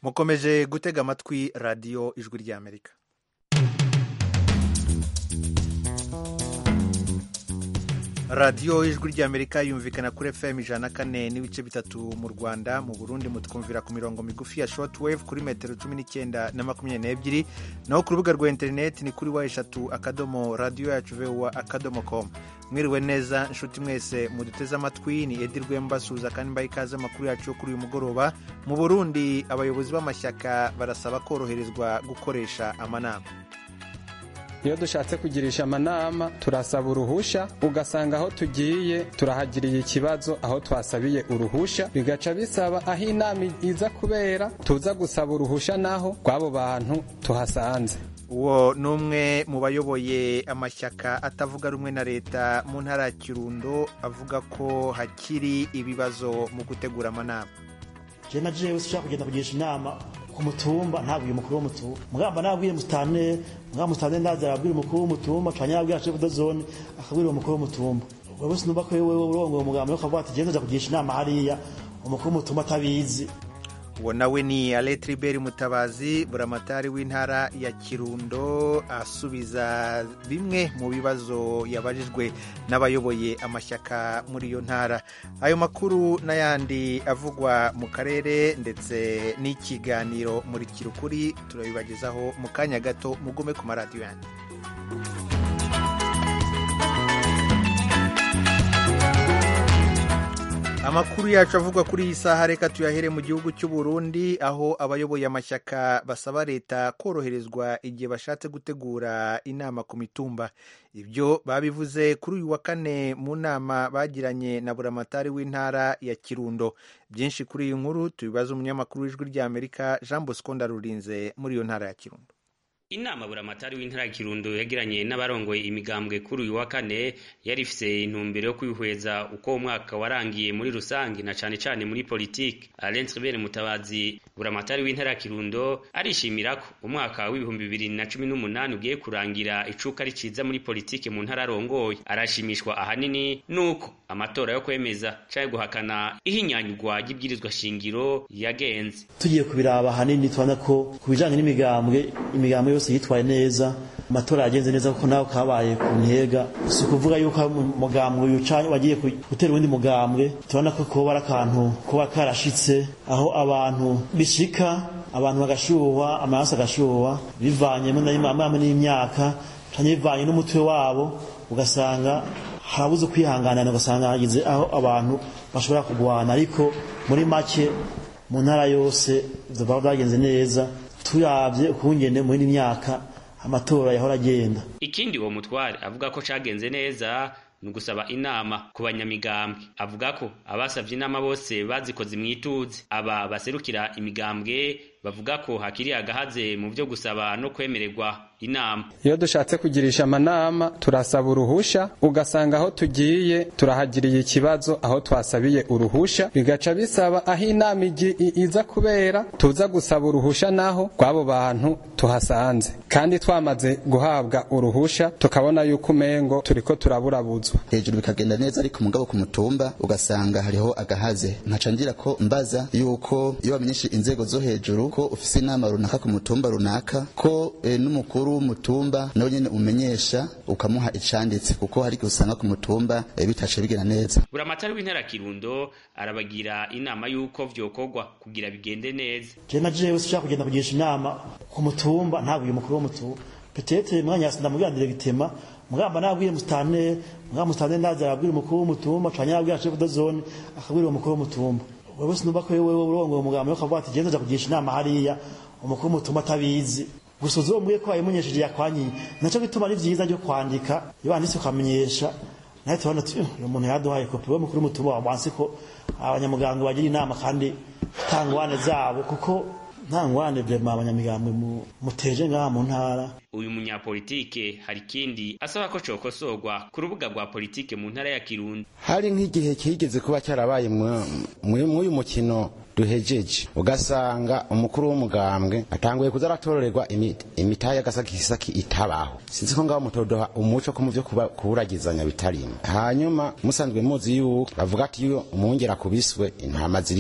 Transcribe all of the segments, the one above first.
mukomeje gutega amatwi radiyo ijwi ry'amerika radiyo ijwi ry'amerika yumvikana kuri fm ijana na kane n'ibice bitatu mu rwanda mu burundi mutwumvira ku mirongo migufi ya shortwave kuri metero cumi n'icyenda na makumyabiri n'ebyiri naho ku rubuga rwa interineti ni kuri wa eshatu akadomo radiyo yacu vuba akadomo komu mwiriwe neza inshuti mwese muduteze amatwi ni edi rwemba suza kandi mbaye ikaze amakuru yacu yo kuri uyu mugoroba mu burundi abayobozi b'amashyaka barasaba koroherezwa gukoresha amanama iyo dushatse kugirisha amanama turasaba uruhusha ugasanga aho tugiye turahagiriye ikibazo aho twasabiye uruhusha bigaca bisaba aho inama iza kubera tuza gusaba uruhusha naho rw'abo bantu tuhasanze uwo ni umwe mu bayoboye amashyaka atavuga rumwe na leta mu ntara ya kirundo avuga ko hakiri ibibazo mu gutegura amanama jena jewe ushaka kugenda kugisha inama ku mutumba ntabwiye umukuru w'umutumba mugamba nabwiye musitane mugamba musitane ndaza arabwira umukuru w'umutumba canya yabwira chef de zone akabwira umukuru w'umutumba wewe sinumva ko wewe urongo umugambi yo kavuga ati genda nza kugisha inama hariya umukuru w'umutumba atabizi uwo nawe ni aletriberi mutabazi buramatari w'intara ya kirundo asubiza bimwe mu bibazo yabajijwe n'abayoboye amashyaka muri iyo ntara ayo makuru n'ayandi avugwa mu karere ndetse n'ikiganiro muri kirukuri turabibagezaho mu kanya gato mugume ku maradiyo yanyu amakuru yacu avugwa kuri iyi saha reka tuyahere mu gihugu cy'u Burundi aho abayoboye amashyaka basaba leta koroherezwa igihe bashatse gutegura inama ku mitumba ibyo babivuze kuri uyu wa kane mu nama bagiranye na buramatari w'intara ya kirundo byinshi kuri iyi nkuru tubibaza umunyamakuru w'ijwi ry'amerika jean bosco ndarurinze muri iyo ntara ya kirundo inama buramatari w'intara ya kirundo yagiranye n'abarongoye imigambwe kuri uyu wa kane yari ifise intumbero yo kwihweza uko umwaka warangiye muri rusange na cane cane muri politike Alain Tribert Mutabazi buramatari w'intara ya kirundo arishimira ko umwaka w'ibihumbi bibiri na cumi n'umunani ugiye kurangira icuka riciza muri politike mu ntara arongoye arashimishwa ahanini nuko amatora yo kwemeza canke guhakana ihinyanyurwa ry'ibwirizwa shingiro yagenze tugiye kubiraba ahanini tubona ko ku bijanye n'imigambwe imigambwe yose yitwaye neza amatora yagenze neza kuko nawe kabaye ku ntega si ukuvuga yuko umugambwe uyu canke wagiye gutera uwundi mugambwe tubona ko kuba ari akantu kuba karashitse aho abantu bishika abantu bagashuhwa amaraso agashuhwa bivanyemo n'imamwe n'imyaka canke bivanye n'umutwe wabo ugasanga harabuze kwihanganana ugasanga hagize aho abantu bashobora kugwana ariko muri make mu ntara yose ivyo byagenze neza turabye ukungene muri myaka amatora yahora agenda ikindi uwo mutware avuga ko cagenze neza ni ugusaba inama ku banyamigambwe avuga ko abasavye inama bose bazikoze mwituze aba baserukira imigambwe bavuga ko hakiri agahaze mu vyo gusaba no kwemererwa inama iyo dushatse kugirisha amanama turasaba uruhusha ugasanga aho tugiye turahagiriye ikibazo aho twasabiye uruhusha bigaca bisaba aho inama iza kubera tuza gusaba uruhusha naho rw'abo bantu tuhasanze kandi twamaze guhabwa uruhusha tukabona yuko umengo turiko turaburabuzwa hejuru bikagenda neza ariko mugabo ku mutumba ugasanga hariho agahaze nkaca ngira ko mbaza yuko iyo bamenyeshe inzego zo hejuru ko ufise inama runaka ku mutumba runaka ko e, n'umukuru w'umutumba nawe nyene umenyesha ukamuha icanditse kuko hari igihe usanga ku mutumba e, bitace bigenda neza buramatari w'intara kirundo arabagira inama y'uko vyokorwa kugira bigende neza je na jewe ushaka kugenda kugisha inama ku mutumba ntabwiye umukuru w'umutumba petete mwanya yasinda mubwira gitema mugamba nabwiye mustane mugamba mustane ndaza arabwira umukuru w'umutumba canya yabwira chef de zone akabwira umukuru w'umutumba wewe sinumva ko wewe urongo umugambi yo kavuga ati genda nza kugisha inama hariya umukuru w'umutumba atabizi gusa uzombwiye ko wayimunyesheje yakwanyiye naco bituma ari vyiza ryo kwandika iyo wanditse ukamenyesha nawe tubona uyu muntu yaduhaye kopi we mukuru w'umutumba wamwansi ko abanyamuganga bagira inama kandi tangwane zabo kuko nta ngwane vrema abanyamigambwe muteje ngaha mu ntara uyu munyapolitike hari ikindi asaba ko cokosorwa ku rubuga rwa politike mu ntara ya kirundo hari nk'igihe kigeze kuba cyarabaye mw'uyu mukino duhejeje ugasanga umukuru w'umugambwe atanguye kuza aratororerwa imitahe y'agasakisaki itabaho sinzi ko ngaho mutodoha umuco ko mu vyo kuburagizanya bitarimo hanyuma musanzwe muzi yuko bavuga ati iyo umwungera kubiswe intama ziri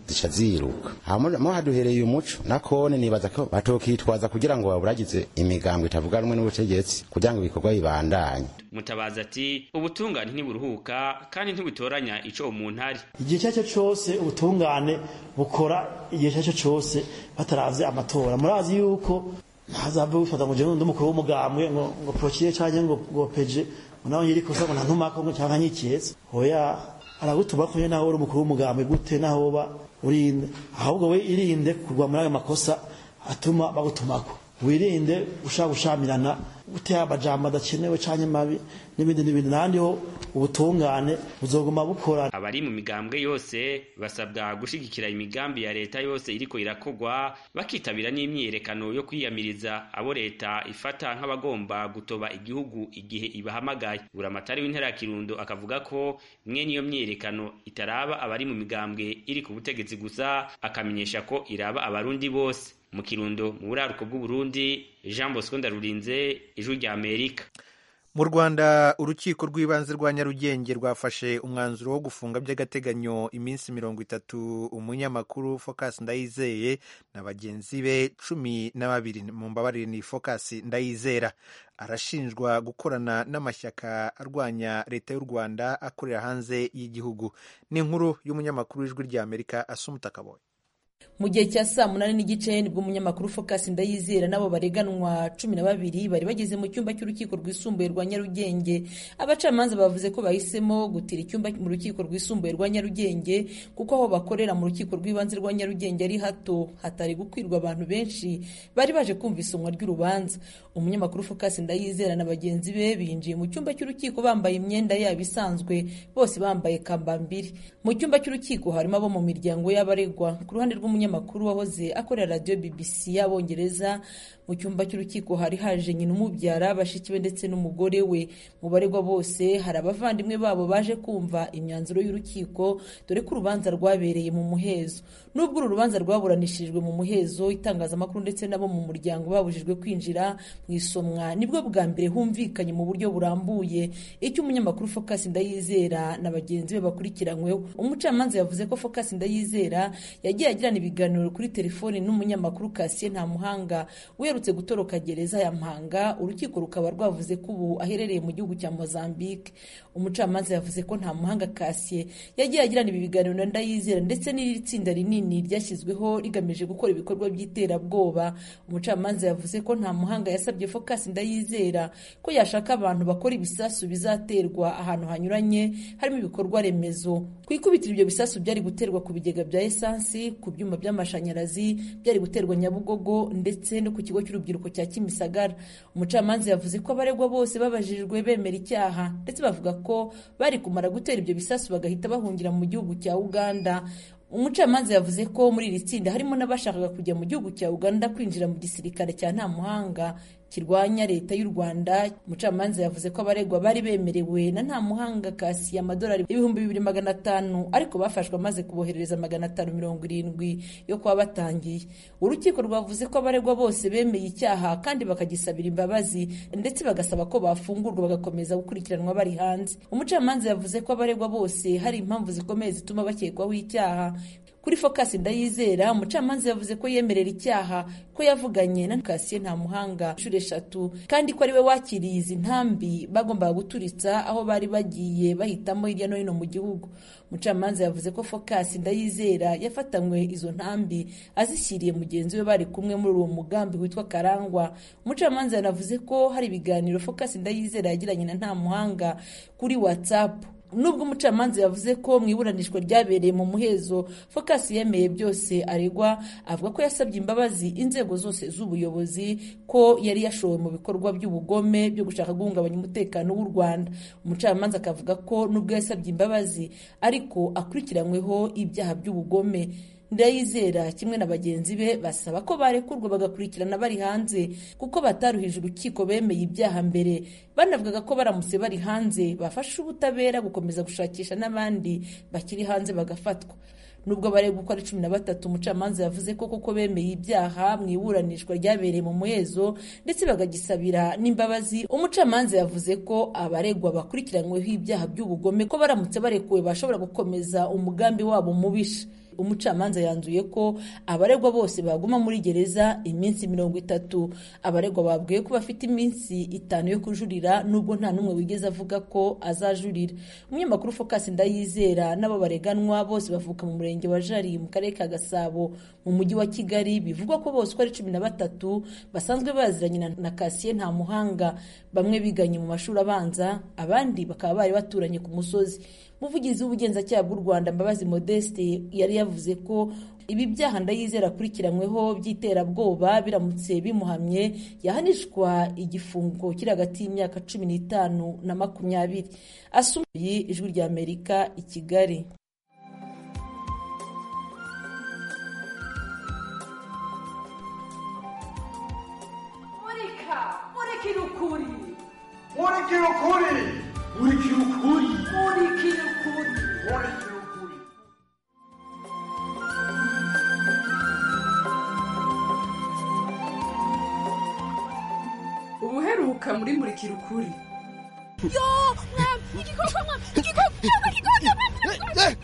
zica ziruka mo haduhereye umuco nakone nibaza ko batokitwaza kugira ngo baburagize imigambwe itavuga rumwe n'ubutegetsi kugira ngo ibikorwa bibandanye mutabazi ati ubutungane ntiburuhuka kandi ntibutoranya ico umuntu ari igihe icyo ari cyo cyose ubutungane bukora igihe icyo ari cyo cyose bataravye amatora murazi yuko ntazava bifata ngo jewe ndumukuru w'umugambwe ngo ngo prokire canke ngo ngo peje ngo nawe nyiri kosa ngo ntantumako ngo canke nyiketse hoya aragutuma ko nawe uri umukuru w'umugambwe gute naho uba urinde ahubwo we irinde kugwa muri ayo makosa atuma bagutumako wirinde ushaka gushamirana gutera amajambo adakenewe canke mabi n'ibindi n'ibindi nandi ho ubutungane buzoguma bukora abari mu migambwe yose basabwa gushigikira imigambi ya leta yose iriko irakogwa bakitabira n'imyiyerekano yo kwiyamiriza abo leta ifata nk'abagomba gutoba igihugu igihe ibahamagaye buramatari w'intara ya kirundo akavuga ko mwe niyo myiyerekano itaraba abari mu migambwe iri ku butegetsi gusa akamenyesha ko iraba abarundi bose mu kirundo mu buraruko bw'uburundi jean bosco ndarurinze ijwi rya amerika mu rwanda urukiko rw'ibanze rwa nyarugenge rwafashe umwanzuro wo gufunga by'agateganyo iminsi mirongo itatu umunyamakuru focus ndayizeye na bagenzi be cumi na babiri mu mbabarire ni focus ndayizera arashinjwa gukorana n'amashyaka arwanya leta y'u rwanda akorera hanze y'igihugu ni inkuru y'umunyamakuru w'ijwi rya amerika asumuta kaboye mu gihe cya saa munani n'igice nibwo umunyamakuru focus ndayizera n'abo bareganwa cumi na babiri bari bageze mu cyumba cy'urukiko rwisumbuye rwa nyarugenge abacamanza bavuze ko bahisemo gutira icyumba mu rukiko rwisumbuye rwa nyarugenge kuko aho bakorera mu rukiko rw'ibanze rwa nyarugenge ari hato hatari gukwirwa abantu benshi bari baje kumva isomwa ry'urubanza umunyamakuru focus ndayizera na bagenzi be binjiye mu cyumba cy'urukiko bambaye imyenda yabo isanzwe bose bambaye kambambiri mu cyumba cy'urukiko harimo abo mu miryango y'abaregwa ku ruhande rw'umunyamakuru wahoze akorera radiyo bbc y'abongereza mu cyumba cy'urukiko hari haje nyina umubyara bashiki be ndetse n'umugore we mu baregwa bose hari abavandimwe babo baje kumva imyanzuro y'urukiko dore ko urubanza rwabereye mu muhezo nubwo uru rubanza rwaburanishirijwe mu muhezo itangazamakuru ndetse n'abo mu muryango babujijwe kwinjira mu isomwa nibwo bwa mbere humvikanye mu buryo burambuye icyo umunyamakuru focus ndayizera na bagenzi be bakurikiranyweho umucamanza yavuze ko focus ndayizera yagiye agirana ibiganiro kuri telefoni n'umunyamakuru Cassien Ntamuhanga uherutse gutoroka gereza ya Mpanga urukiko rukaba rwavuze ko ubu aherereye mu gihugu cya Mozambique umucamanza yavuze ko Ntamuhanga Cassien yagiye agirana ibi biganiro na Ndayizera ndetse n'iri tsinda rinini ryashyizweho rigamije gukora ibikorwa by'iterabwoba umucamanza yavuze ko Ntamuhanga yasabye Focus Ndayizera ko yashaka abantu bakora ibisasu bizaterwa ahantu hanyuranye harimo ibikorwa remezo ku ikubitiro ibyo bisasu byari guterwa ku bigega bya esansi ku byuma by'amashanyarazi byari guterwa nyabugogo ndetse no ku kigo cy'urubyiruko cya kimisagara umucamanza yavuze ko abaregwa bose babajijwe bemera icyaha ndetse bavuga ko bari kumara gutera ibyo bisasu bagahita bahungira mu gihugu cya uganda umucamanza yavuze ko muri iri tsinda harimo n'abashakaga kujya mu gihugu cya uganda kwinjira mu gisirikare cya nta muhanga kirwanya leta y'u rwanda umucamanza yavuze ko abaregwa bari bemerewe na nta muhanga kasi amadolari ibihumbi bibiri magana atanu ariko bafashwe amaze kuboherereza magana atanu mirongo irindwi yo kuba batangiye urukiko rwavuze ko abaregwa bose bemeye icyaha kandi bakagisabira imbabazi ndetse bagasaba ko bafungurwa bagakomeza gukurikiranwa bari hanze umucamanza yavuze ko abaregwa bose hari impamvu zikomeye zituma bakekwaho icyaha kuri focus ndayizera umucamanza yavuze ko yemerera icyaha ko yavuganye na Cassien nta muhanga inshuro eshatu kandi ko ariwe wakiriye izi ntambi bagombaga guturitsa aho bari bagiye bahitamo hirya no hino mu gihugu umucamanza yavuze ko focus ndayizera yafatanywe izo ntambi azishyiriye mugenzi we bari kumwe muri uwo mugambi witwa karangwa umucamanza yanavuze ko hari ibiganiro focus ndayizera yagiranye na nta muhanga kuri whatsapp nubwo umucamanza yavuze ko mu iburanishwa ryabereye mu muhezo focus yemeye byose aregwa avuga ko yasabye imbabazi inzego zose z'ubuyobozi ko yari yashowe mu bikorwa by'ubugome byo gushaka guhungabanya umutekano w'u rwanda umucamanza akavuga ko nubwo yasabye imbabazi ariko akurikiranyweho ibyaha by'ubugome ndayizera kimwe na bagenzi be basaba ko barekurwa bagakurikirana bari hanze kuko bataruhije urukiko bemeye ibyaha mbere banavugaga ko baramutse bari hanze bafasha ubutabera gukomeza gushakisha n'abandi bakiri hanze bagafatwa nubwo baregwa uko ari cumi na batatu umucamanza yavuze ko koko bemeye ibyaha mu iburanishwa ryabereye mu muhezo ndetse bagagisabira n'imbabazi umucamanza yavuze ko abaregwa bakurikiranyweho ibyaha by'ubugome ko baramutse barekuwe bashobora gukomeza umugambi wabo mubisha umucamanza yanzuye ko abaregwa bose baguma muri gereza iminsi mirongo itatu abaregwa babwiye ko bafite iminsi itanu yo kujurira nubwo nta n'umwe wigeze avuga ko azajurira umunyamakuru focus ndayizera n'abo bareganwa bose bavuka mu murenge wa jari mu karere ka gasabo mu mujyi wa kigali bivugwa ko bose uko ari cumi na batatu basanzwe baziranye na, na kasiye nta muhanga bamwe biganye mu mashuri abanza abandi bakaba bari baturanye ku musozi umuvugizi w'ubugenzacyaha bw'u rwanda mbabazi modeste yari yavuze ko ibi byaha ndayizera akurikiranyweho by'iterabwoba biramutse bimuhamye yahanishwa igifungo kiri hagati y'imyaka cumi n'itanu na makumyabiri asumuye ijwi rya amerika i kigali murika murikira ukuri murikira ukuri murikira ukuri murikira ukuri murikira ukuri ubuheruka muri murikira ukuri yo mwami igikoko mwami igikoko igikoko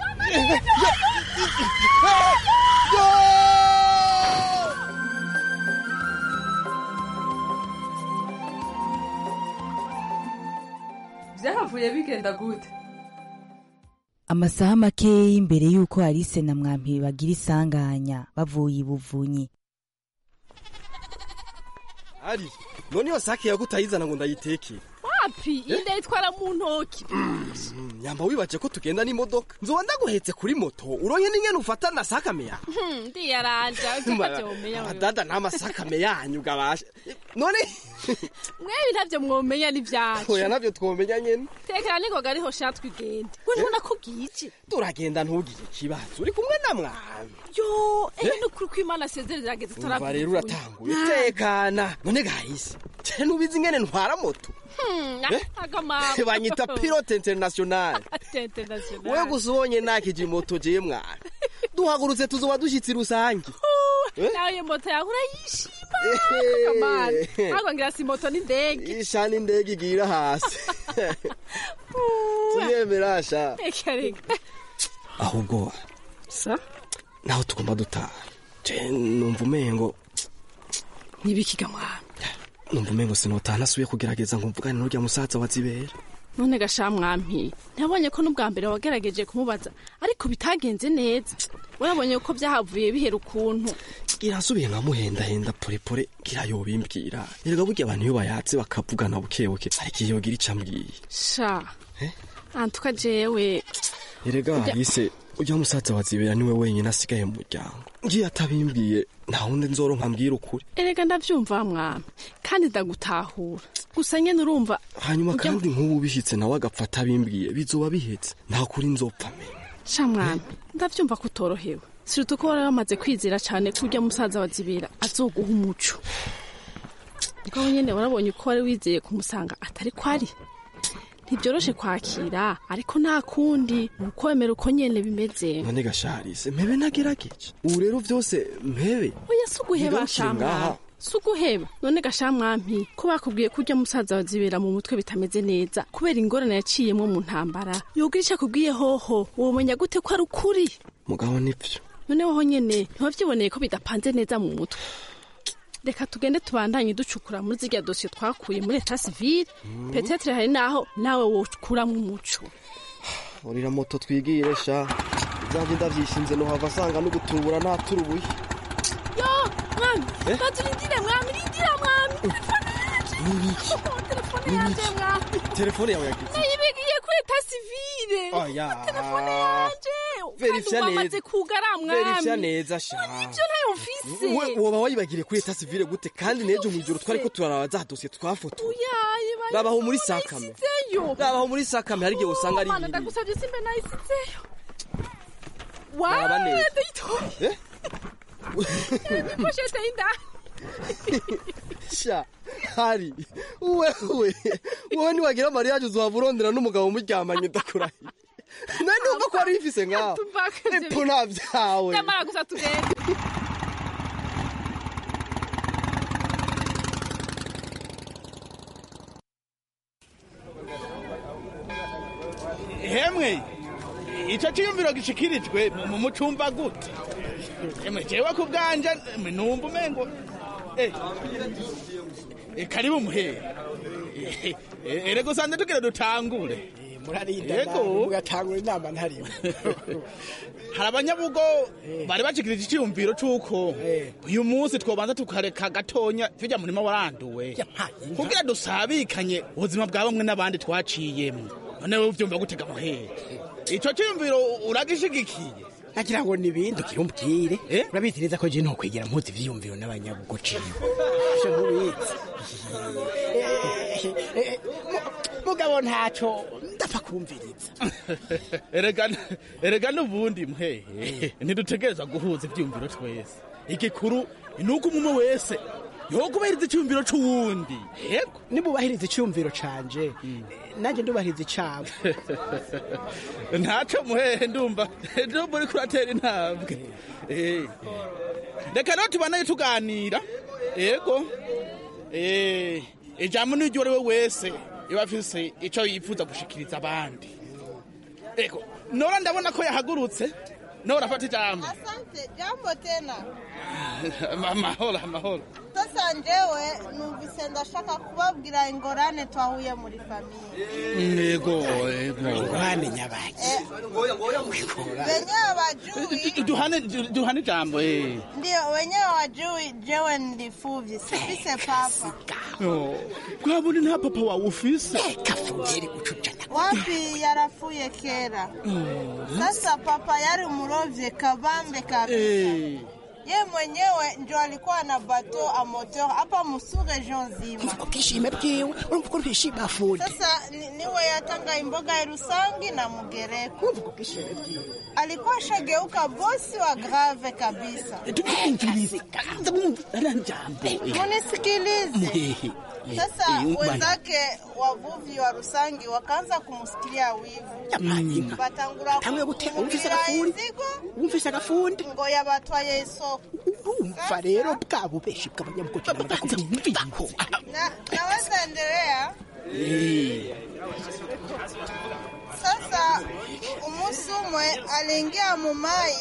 byahavuye bigenda gute amasaha makeya imbere y'uko Alice na mwampi bagira isanganya bavuye ibuvunyi ari noneho sake yagutayizana ngo ndayiteke wapi inde yitwara mu ntoki nyamba wibaje ko tugenda n'imodoka nzoba ndaguhetse kuri moto uronke n'ingene ufatana sakame yawe Hmm, ndiyaranja ntacyo mumenya wewe. adada nta masakame yanyu gabasha none mwewe ntavyo mwomenya n'ivyacu oya navyo twomenya nyene tekera ningoga ariho sha twigende we ntubona ko bwije turagenda ntugire ikibazo uri kumwe na mwami yo ehe nukuri ko imana asezerera irageze umva rero uratanguye tekana none gahise je nubizi ingene ntwara moto Eh? agamabo banyita pilote international tente national wewe gusa ubonye nakije moto jewe mwana duhagurutse tuzoba dushitsi rusange Eh? nawe iyo moto yawe urayishima Eh. kamana ahubwo ngira si moto n'indege ishana indege igira hasi tuyemera sha reka reka ahubwo sa naho tugomba dutaha je numva umengo nibikiga mwana numva umengo sinotaha nasubiye kugerageza ngo mvugane n'urya musaza wa zibera none gasha mwampi nabonye ko n'ubwa mbere wagerageje kumubaza ariko bitagenze neza urabonye ko byahavuye bihera ukuntu irasubiye nkamuhendahenda porepore ngira yobimbwira erega burya abantu iyo bayatse bakavugana bukebuke ariko iyo yogira ico ambwiye sha antuka jewe erega Ujya- hise ujya musaza wa zibera niwe wenyine asigaye mu muryango ngiye atabimbwiye nta wundi nzoronka mbwira ukuri erega ndavyumva mwami kandi ndagutahura gusa nyene urumva hanyuma ujya- kandi nk'ubu bishitse nawe agapfa atabimbwiye bizoba bihetse nta kuri nzopfa menya sha mwami ndavyumva ko utorohewe siruta ko wari wamaze kwizera cane ko urya musaza wa zibera azoguha umuco ubwo nyene warabonye uko wari wizeye kumusanga atari ko ari ntibyoroshe kwakira ariko nta kundi ukwemera uko nyene bimeze none gasharise mpebe nagerageje ubu rero vyose mpebe oya si uguheba Ntigarukire ngaha. shamwami si uguheba none gashamwampi ko bakubwiye ko urya musaza wa zibera mu mutwe bitameze neza kubera ingorane yaciyemwo mu ntambara yogira ico akubwiye hoho womenya gute ko ari ukuri mugabo nivyo none woho nyene ntiwavyiboneye ko bidapanze neza mu mutwe reka tugende tubandanye ducukura muri zirya dosiye twakuye muri eta sivile petetre hari naho nawe wokuramwo umuco urira moto twigire sha izanje ndavyishinze nohava asanga no gutubura naturubuye yo mwami Eh? bazirindire mwami rindira mwami nibiki telefone yanje mwami telefone yawe yagize nayibigiye kuri eta sivile oya telefone yanje Verifya kandi neza. wamaze kugara verifya mwami neza sha ivyo ntayo mfise We- woba wayibagiriye kuri eta sivile gute kandi nejo mw'ijoro twariko turaraba za dosiye twafotoye uyaye bari rabaho muri sakame nayisizeyo rabaho muri sakame hari igihe usanga ari Mana ibiri ndagusavye simbe nayisizeyo Raba neza. wawe ndayitoye Eh? poshete y'indani sha hari wewe wowe niwagira mariyaje uzohava urondera n'umugabo muryamanye ndakurahiye nawe numva ko wari wifise ngaho epo nta vyawe nyamara gusa tugende hemwe ico ciyumviro gishikirijwe mu mucumba gute emwe jewe ku bwanje emwe numva umengo eh, eh, karibu muhere Eh, eh, erega usanze tugire dutangure murarinda Yego. mugatangura inama ntarimo hari abanyabugo bari bashikirije iciyumviro c'uko uyu munsi twobanza tukareka gatonya turya murima waranduwe kugira dusabikanye ubuzima bwa bamwe n'abandi twaciyemwo none wowe uvyumva gutega muhere ico ciyumviro uragishigikiye nagira ngo nibindi ukirumbwire urabizi neza ko je nokwigira mpuzi ivyiyumviro n'abanyabugo ciwe ivyo ntubizi mugabo ntaco ndapfa kumviriza erega erega n'ubundi muhehe ntidutegereza guhuza ivyiyumviro twese igikuru ni uko umwe wese yokubahiriza iciyumviro c'uwundi yego nimubahiriza iciyumviro canje nanjye ndubahiriza icabo ntaco muhehe ndumva ndumva uriko uratera intambwe Eh. reka rero tubanaye tuganira yego Eh, ijambo n'iryo ari we wese iba afise ico yifuza gushikiriza abandi ego nora ndabona ko yahagurutse nora afata ijambo Asante, jambo tena. amahoro amahoro Sasa njewe numvise ndashaka kubabwira ingorane twahuye muri famiye. yego yego ingorane nyabaki Wenyewe wajui, duhane duhane ijambo eh ndio wenyewe wajui jewe ndifuvye, sifise papa. Oh, kwabone nta papa wawe ufise Wapi yarafuye kera. Sasa papa yari murovye kabambe kabisa. Eh. Ye mwenyewe ndio alikuwa na bateau a moteur hapa musu region nzima. ubwishime bwiwe urumva ko ntishima afundi Sasa ni- niwe yatanga imboga ya Rusangi na Mugereko. Alikuwa shageuka bosi wa grave kabisa. Munisikilize. Sasa wenzake wavuvi wa Rusangi wakaanza kumsikilia wivu, batangura kumugurira inzigo wumvise agafundi ngo yabatwaye isoko. urumva rero bwa bubeshi bw'abanyamugozi n'amadakumviko Na, naweza endelea sasa. Umusi umwe aliingia mumai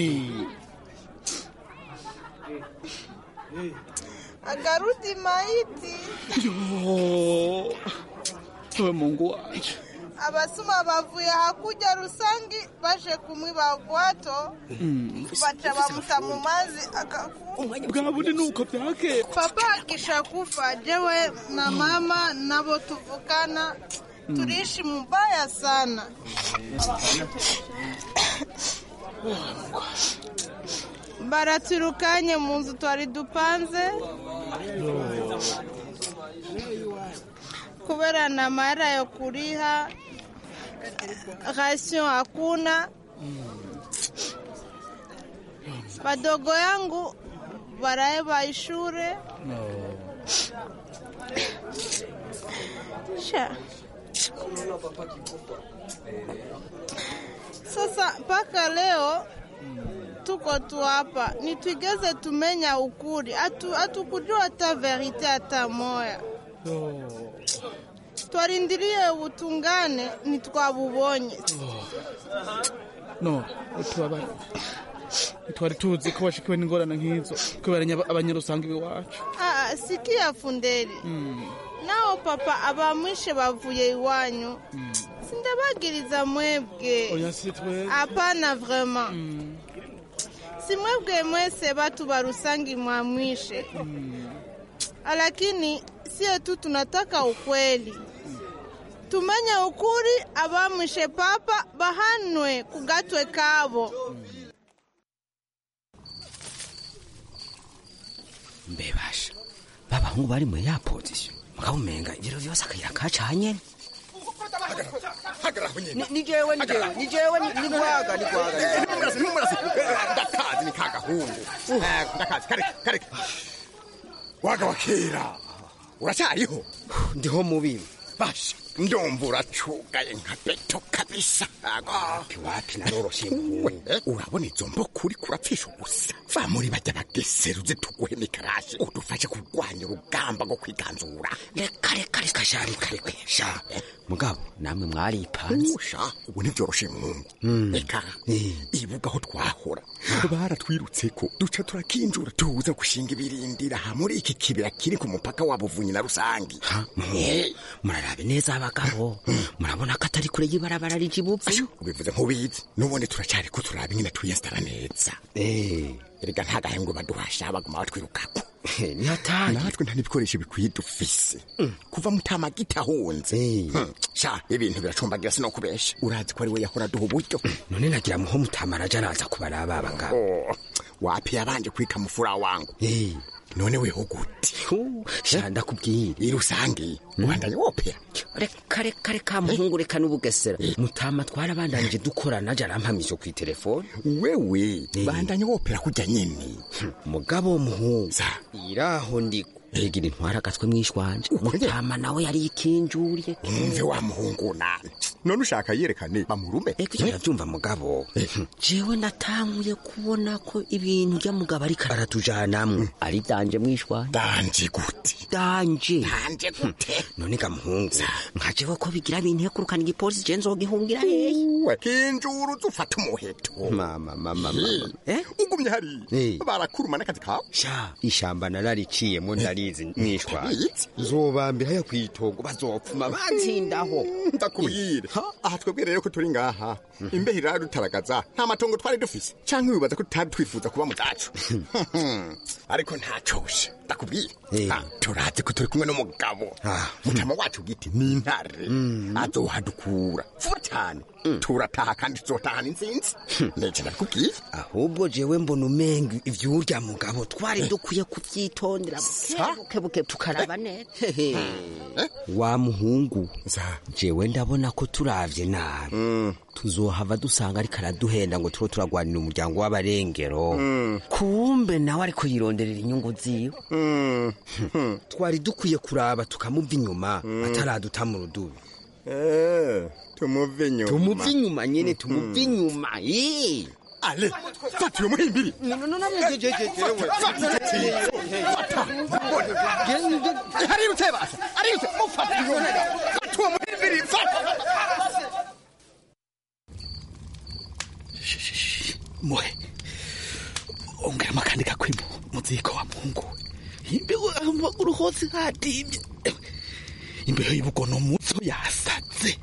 agarudi maiti. yo we mungu wanje abasuma bavuye hakuja Rusangi baje kumwiba bwato baca bamuta mu mazi akakufa. bwa bundi nuko byakera Papa akisha kufa, jewe na mama nabo tuvukana tuliishi mubaya sana. baraturukanye mu nzu twari dupanze kubera na mara yo kuriha rasio hakuna badogo yangu baraeba ishure sha sasa mpaka leo tuko tu hapa nitwigeze tumenya ukuri Hatu- hatukujua hata verite hata moya twarindirie ubutungane ntitwabubonye no utubabara twari tuzi ko bashikiwe n'ingorane nk'izo kubera nya- abanyarusanga iwacu Ah, sikia funderi nao papa abamwishe bavuye iwanyu sindabagiriza mwebwe oya si twebwe hapana vraiment si mwebwe mwese batu barusangi mwamwishe lakini sie tu tunataka ukweli tumenye ukuri abamwishe papa bahanwe kugatwe kabo mbebasha babahungu bari muri ya pozisiyo mugabo umenga ibiro vyose akayira kacanye Ni- ni jewe ni jewe ni jewe ni ni gwaga ni gwaga Numurasi, numurasi. ndakazi ni kagahungu Eh, ndakazi kare kare waga wa kera uracyariho ndiho mubibi basha ndumva uracugaye nka beto kabisa wapi wapi naroroshe urabona izo mboko uri kurapfisha ubusa va muri bajya bageseruze tuguhe mikarashi udufashe kurwanya urugamba rwo kwiganzura reka reka reka sha reka reka sha mugabo namwe mwaripanze sha ubu ntibyoroshe mungu reka ibuga aho twahora baratwirutseko duca turakinjura tuza gushinga ibirindira ha muri iki kibira kiri ku mupaka wa buvunyi na rusangi murarabe neza abagabo murabona ko atari kure y'ibarabara rijibuvu ubivuze nk'ubizi n'ubundi turacyari ko turaba ingene twiyesitara neza erega nta gahembwe baduhasha baguma batwirukako ni hatari natwe nta n'ibikoresho bikwiye dufise kuva mutamagita ahunze sha ibintu biracumbagira sinokubesha urazi ko ari we yahora duha uburyo none nagira muho mutamaraja araza kubaraba abagabo wapi yabanje kwika mufura wangu none weho gute sha ndakubwira irusange ubandanye wopera reka reka reka muhungu reka n'ubugesera mutama twarabandanije dukorana aje arampamije ku telefone wewe bandanye wopera kujya nyene mugabo muhungu iraho ndiko Egira intwara agatwe mwishwanje mutama nawe yari ikinjuriye umve wa muhungu nani none ushaka yerekane bamurume eko yavyumva mugabo jewe natanguye kubona ko ibintu bya mugabo ariko aratujanamwe ari danje mwishwanje danje gute danje danje gute none ga muhungu nka jewe ko bigira bintu kurukana igipolisi je nzogihungira hehe kinjuru zufata umuheto mama mama mama eh ugumye hari barakuruma n'akazi kawe sha ishamba narariciyemo ndari ndabizi mwishwa nzobambira yo kwitogo bazopfuma banzindaho ndakubwire aha twebwe rero ko turi ngaha imbeho iradutaragaza nta matongo twari dufise canke wibaza ko tutari twifuza kuba mu zacu ariko ntacoshe ndakubwire turazi ko turi kumwe n'umugabo mutama wacu giti ni intare azohadukura vuba cyane turataha kandi tuzotahana intsinzi nece ndakubwiye ahubwo jewe mbona umenga ivyurya mugabo twari dukwiye kuvyitondera bukebuke tukaraba neza wa muhungu jewe ndabona ko turavye nabi tuzohava dusanga ariko araduhenda ngo turo turagwanira umuryango w'abarengero kumbe nawe ariko yironderera inyungu ziwe twari dukwiye kuraba tukamuva inyuma ataraduta mu rudubi tumuve inyuma tumuve inyuma nyene tumuve inyuma ale fata uyo muhimbiri arirutse basa arirutse mufata fata uwo muhimbiri fata muhe ongeramo akandi gakwimo muziko wa muhungu imbeho amaguru hose hadimye imbeho y'ubugono muzo yasatse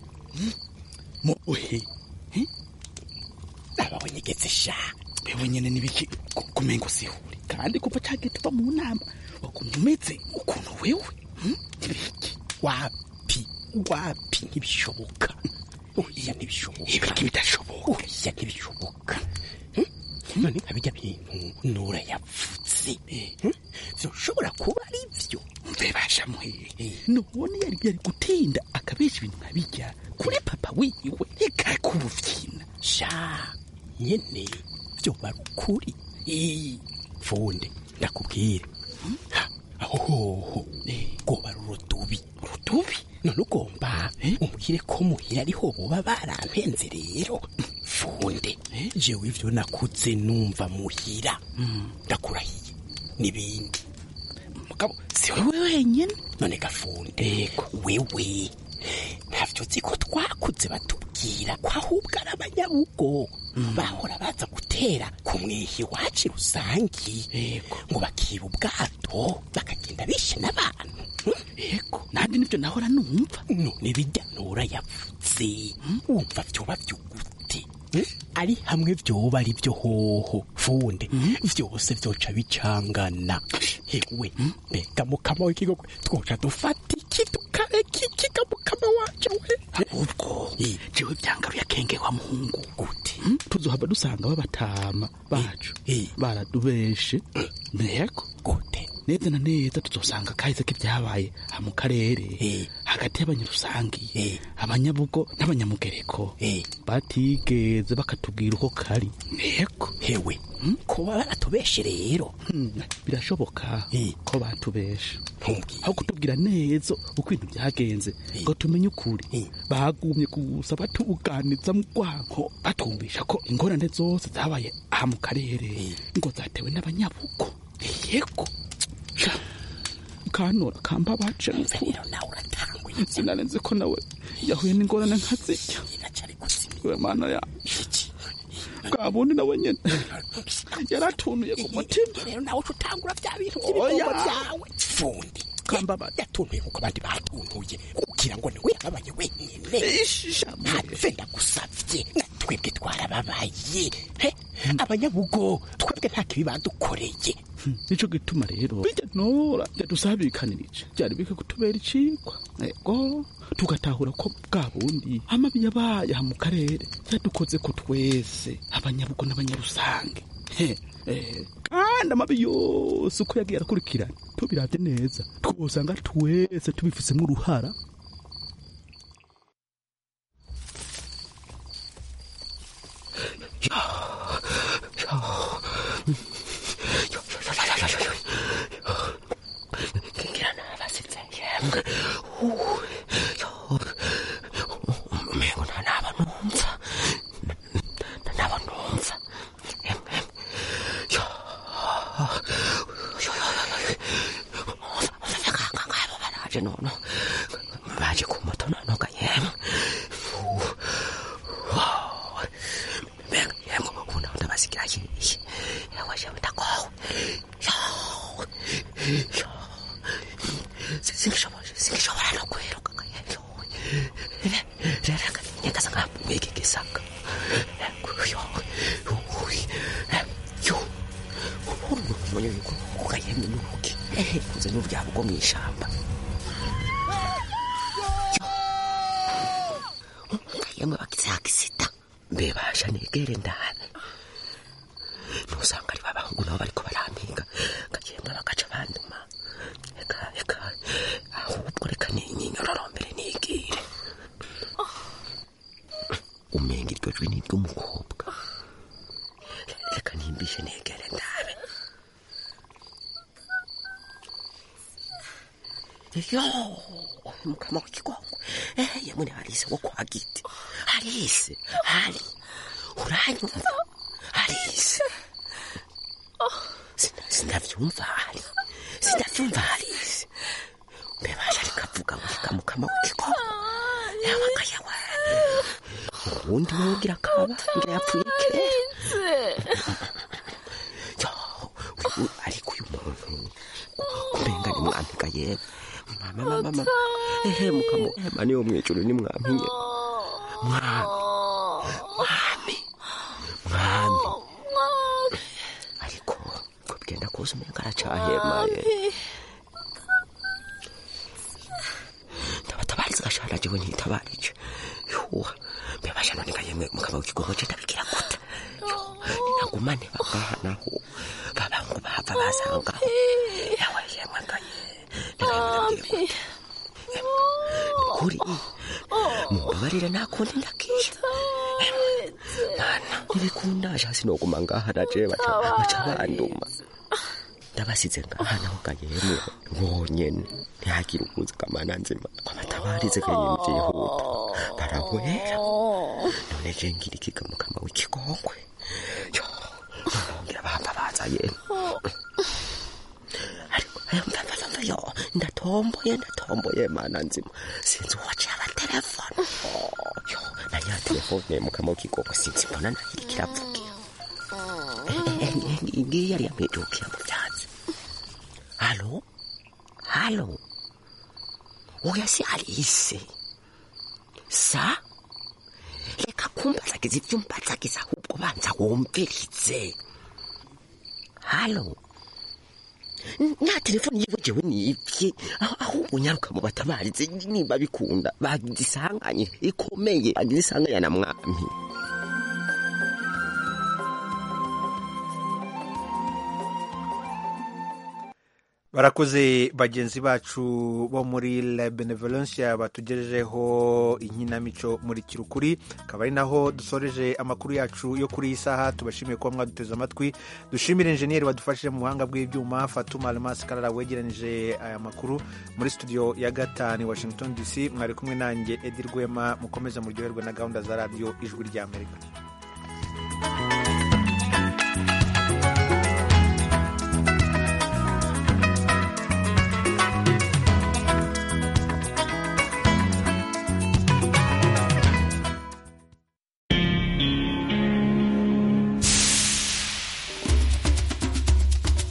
muhe ababonyegetse sha bewe nyene nibiki kumengo sihuri kandi kuva cagiye tuva mu nama wakumva umeze ukuntu wewe nibiki wapi wapi ntibishoboka oya ntibishoboka ibiki bidashoboka oya ntibishoboka none nka bijya bintu nura yavutse vyoshobora kuba ari vyo mbebasha muhehe none yari yari gutinda akabesha ibintu nka bijya kuri papa wiwe reka kubuvyina sha nyene vyoba ari ukuri funde ndakubwire aho hoho rwoba ari urudubi urudubi none ugomba umubwire ko muhira ariho boba barampenze rero funde jewe ivyo nakuze numva muhira ndakurahiye n'ibindi mugabo si wewe wenyene none gafunde wewe ntavyo uzi ko twakuze batubwira ko ahubwo ari abanyabugo bahora baza gutera ku mwihi wacu rusangi ngo bakiba ubwato bakagenda bishe n'abantu yego nanjye nibyo nahora numva none bijya nura yavuze wumva vyoba vyugute ari hamwe vyoba ari vyo hoho funde vyose vyoca bicangana hewe mbega mukama w'ikigogo twoca dufata iki tukareka iki ga mukama wacu we ahubwo jewe vyangaruye akenge wa muhungu gute tuzohava dusanga babatama bacu baradubeshe mbego gute neza na neza tuzosanga kahise k'ibyabaye aha mu karere hagati y'abanyarusangi abanyabugo n'abanyamugereko batigeze bakatubwira uko kari yego hewe ko baba baratubeshe rero birashoboka ko batubesha aho kutubwira neza uko ibintu byagenze ngo tumenye ukuri bagumye gusa batuganiza mu rwanko batumvisha ko ingorane zose zabaye aha mu karere ngo zatewe n'abanyabugo yego Sha, kanora kamba bace rero nawe uratanguye sinarenze ko nawe yahuye n'ingorane nka zirya we mana yacu bwa bundi nawe nyene yaratunuye ku mutima rero nawe uca utangura bya bintu Oya. by'ibigomba byawe fundi kamba yatuntuye kuko abandi batuntuye kugira ngo nawe yababaye wenyine ntapfenda gusavye na twebwe twarababaye he abanyabugo twebwe nta kibi badukoreye nico gituma rero bijya nora yadusabikanirije byari bike kutubera icikwa ego tugatahura ko bwa bundi amabi yabaye aha mu karere yadukoze ko twese abanyabugo n'abanyarusange he eh, kandi amabi yose uko yagiye arakurikirana tubiravye neza twosanga twese tubifisemo uruhara ngira nabasitse yemwe umengo nta naba numva naba numva yemwe ngabo baraje nono baje ku moto nonoga yemwe mbega yemwe ubu naho ndabasigira yiye yewe jewe ndagowe singishobora singishobora no kwiruka rero nyagaza nkamuye iki gisaka ukayemye n'uruki kuze n'uryabo bwo mu ishamba ukayemwe bagize akisida mbe basha negere ndabe ntusanga ari babahungu nabo bariko barampinga ngagenda bagaca banduma eka eka ahubwo reka ninyororombere nigire umenga iryo jwi ni iry'umukobwa reka nimbishe negere ndabe yo mukama w'ikigongo yemwe ni harise wo kwa giti harise hari uranyumva harise Sina- sinavyumva hari sinavyumva harise mbebasha rikavuga ngo reka mukama w'ikigongo yabaga yawe ubundi wowe ugira kaba ngira yapfuye kera Yo, uyu- ariko uyu muntu kumenga ni mwampiga yewe mama mama mama ehe mukamo ema niyo mwijuru ni mwampiye mwami mwami mwami ariko ko bigenda kuza umenga aracahemaye ndabatabariza gashana jewe ntitabarije yuwa mbebasha none kayemwe mukama w'ikigongo je ndabigira gute Yo, ninagumane bagaha naho babangu bava basangaho yawe yemwe ngaye kuri mumbabarire nakundi ndakisha mwana ntibikunda shasi noguma ngaha naje baca baca banduma ndabasize ngaha naho gayemwe bonyene ntihagire ukuzi kamana nzima amatabarize kayemwe vyihuta barahwera none je ngira ikiga mukama w'ikigongwe yo ngira bahava baza yemwe yo ndatomboye ndatomboye mana nzima sinzi uwaciye abatelefone yo nanya telefone mukama w'ikigongwe sinzi mbona nahiri kiravugira ngiyi yari yamwijukiye mu vyatsi halo halo oya si alise sa reka kumbazagiza ivyo umbazagiza ahubwo banza wumvirize halo nta telefoni yiwe jewe nibye ahubwo nyaruka mu batabarize niba bikunda bagize isanganye ikomeye bagize isanganya na mwami barakoze bagenzi bacu bo muri la benevolencia batugejejeho inkinamico muri kirukuri akaba ari naho dusoreje amakuru yacu yo kuri iyi saha tubashimiye kuba mwaduteze amatwi dushimire injeniyeri wadufashije mu buhanga bw'ibyuma fatuma almas karara wegeranije aya makuru muri studio ya gatanu washington dc mwari kumwe nanjye edi rwema mukomeze muryoherwe na gahunda za radiyo ijwi ry'amerika